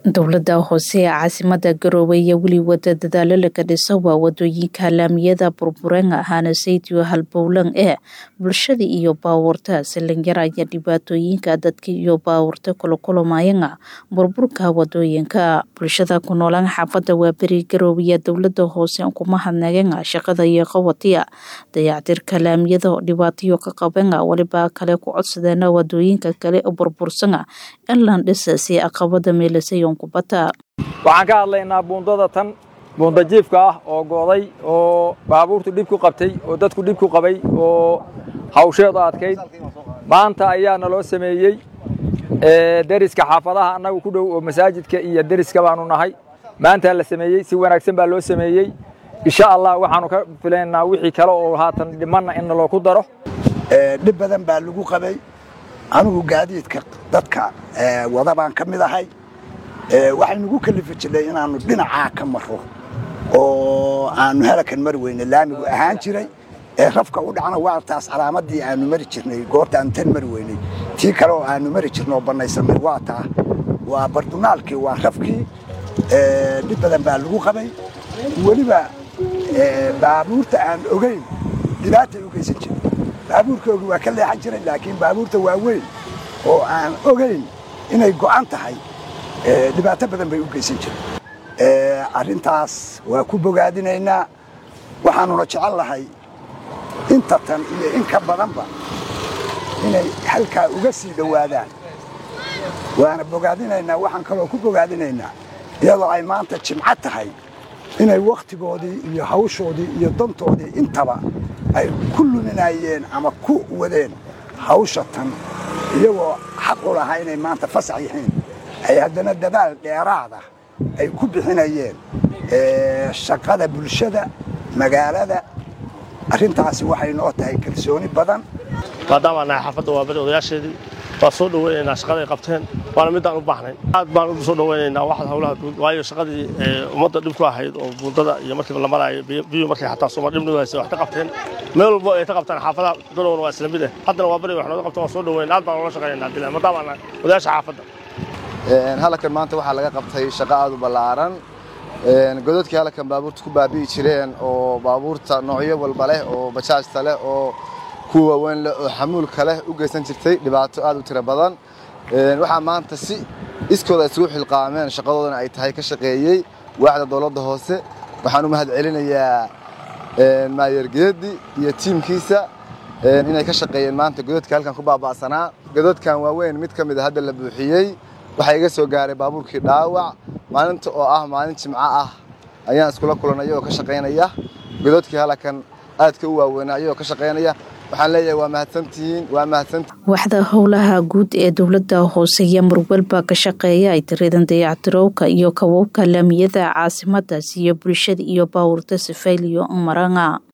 dowlada hoose ee caasimada garowe ayaa weli wada dadaalo laga dhisa waa wadooyinka laamiyada burburan ahaana saydiyo halbowlan ee bulshada iyo baabuurta salinyar ayaa dhibaatooyinka dadka iyo baabuurta kula kulamayana burburka wadooyinka bulshada ku noolaan xaafada waaberi garowe ayaa dowlada hoose kuma hadnagana shaqada iyo qabatiya dayactirka laamiyada oo dhibaatayo ka qabana waliba kale ku codsadeena wadooyinka kale oo burbursana in lan dhisa si aqabada meelasay waxaan ka hadlaynaa buundada tan buunda jiifka ah oo go'day oo baabuurtu dhib ku qabtay oo dadku dhib ku qabay oo hawsheedu adkayd maanta ayaa naloo sameeyey deriska xaafadaha annagu ku dhow oo masaajidka iyo deriska baanu nahay maantaa la sameeyey si wanaagsan baa loo sameeyey insha allah waxaanu ka filaynaa wixii kale oo haatan dhimanna in naloo ku daro dhib badan baa lagu qabay anigu gaadiidka dadka wada baan ka mid ahay waxay nagu kalifi jirnay inaannu dhinacaa ka maro oo aanu halakan mari weyne laamigu ahaan jiray ee rafka u dhacna waa taas calaamadii aanu mari jirnay goorta aanu tan mari weynay tii kale oo aanu mari jirna oo bannaysanay waa taa waa bardunaalkii waa rafkii dhib badan baa lagu qabay weliba baabuurta aan ogayn dhibaatay u geysan jiray baabuurkoogi waa ka leexan jiray laakiin baabuurta waaweyn oo aan ogayn inay go'an tahay dhibaato badan bay u geysan jireen arrintaas waa ku bogaadinaynaa waxaanuna jecel lahay inta tan iyo in ka badanba inay halkaa uga sii dhowaadaan waana bogaadinaynaa waxaan kaloo ku bogaadinaynaa iyadoo ay maanta jimco tahay inay wakhtigoodii iyo hawshoodii iyo dantoodii intaba ay ku luminayeen ama ku wadeen hawsha tan iyagoo xaq u lahaa inay maanta fasax yihiin ay haddana dadaal dheeraada ay ku bixinayeen shaqada bulshada magaalada arrintaasi waxay noo tahay kalsooni badan maadaama nahay xaafadda waa bari odayaasheedii waa soo dhoweynaynaa shaqada ay qabteen waana midaan u baahnayn aad baan u soo dhoweynaynaa waxaad hawlaha guud waayo shaqadii ummadda dhib ku ahayd oo buundada iyo markiiba la maraayo biyu markay xataa sooma dhib nugaysa wax ka qabteen meel walbo ay ka qabtaan xaafadaha garowna waa isla mid ah haddana waa bari wax nooga qabtaan waa soo dhoweyna aad baan ula shaqaynaynaa dila maadaama nahay odayaasha xaafadda halkan maanta waxaa laga qabtay shaqo aad u ballaaran godadkii halkan baabuurta ku baabi'i jireen oo baabuurta noocyo walba leh oo bajaajta leh oo kuwa waaweyn leh oo xamuulka leh u geysan jirtay dhibaato aad u tiro badan waxaa maanta si iskooda isugu xilqaameen shaqadoodana ay tahay ka shaqeeyey waaxda dowladda hoose waxaan u mahad celinayaa maayargeedi iyo tiimkiisa inay ka shaqeeyeen maanta godadka halkan ku baaba'sanaa godadkan waaweyn mid ka mid a hadda la buuxiyey waxaa iga soo gaaray baabuurkii dhaawac maalinta oo ah maalin jimco ah ayaan iskula kulanay oo ka shaqaynaya godadkii halakan aadka u waaweynaa ayagoo ka shaqaynaya waxaan leeyahay waa mahadsantihiin waa mahadsanti waxda howlaha guud ee dowladda hoose iyo marwalba ka shaqeeya ay tiradan dayactirowka iyo kababka laamiyada caasimadaas iyo bulshada iyo baawurta sifayliyo maranga